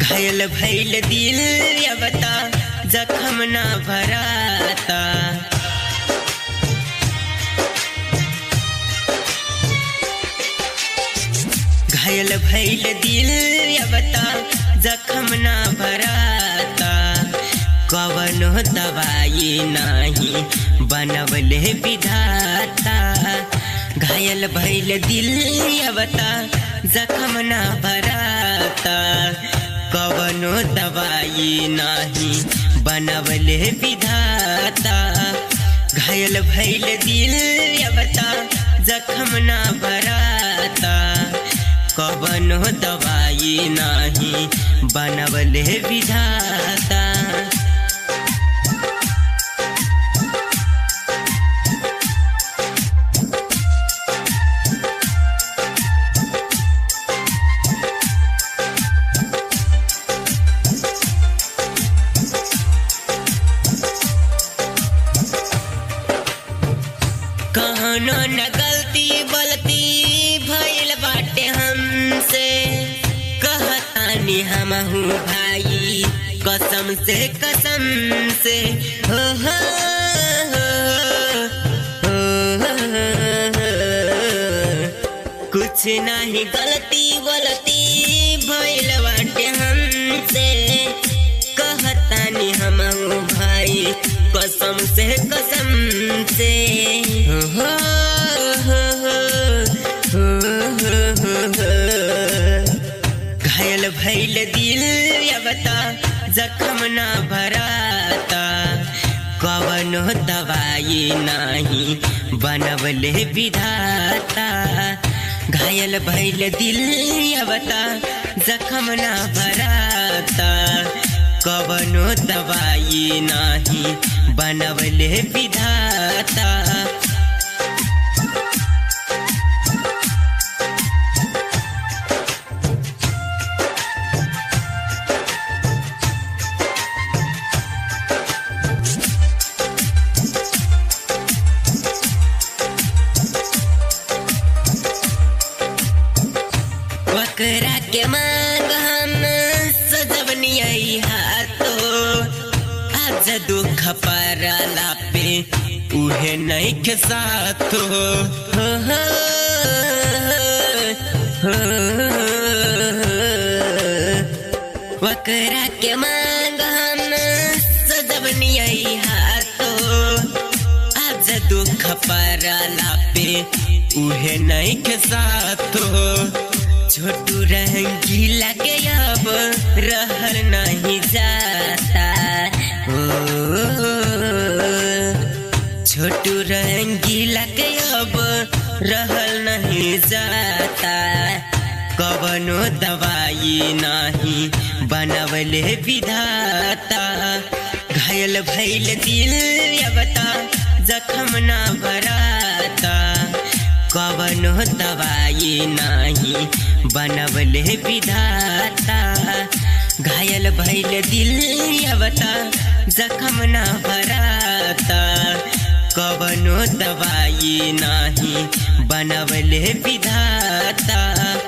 घायल भैल दिल अबता जखम ना भराता घायल भैल दिल अबता जखम ना भराता कवनो दवाई नाही बनवले विधाता घायल भैल दिल अबता जखम ना भराता कवनो दवाई नाही बनवले विधाता घायल भैल दिल अबता जखम ना भराता कवनो दवाई नाही बनवले विधाता कहनो न गलती बलती भइल बाटे हमसे कहतानी हमहू भाई कसम से कसम से हो हो हो, हो, कुछ नहीं गलती गलती भइल बाटे हमसे कहतानी हमहू भाई कसम से कसम से हो हो हो हो हो हो हो घायल भैल दिल अबता जखम ना भराता कवनो दवाई नाही बनवले विधाता घायल भैल दिल अबता जखम ना भराता कवनो दवाई नाही बनवले विधाता वकरा के मांग हम सजवनियई हाथो आज दुख परला पे उहे नहीं के साथो हो हो हो वकरा के मांग हम सजवनियई हाथो आज दुख परला पे उहे नहीं के साथो छोटू रंगीला के अब रहल नहीं जाता ओ, छोटू रंगीला के अब रहल नहीं जाता कवनो दवाई नहीं बनवले विधाता घायल भैल दिल अबता जखम ना भराता कवनो दवाई नाही बनवले विधाता घायल भैल दिल अबता जखम ना भराता कवनो दवाई नाही बनवले विधाता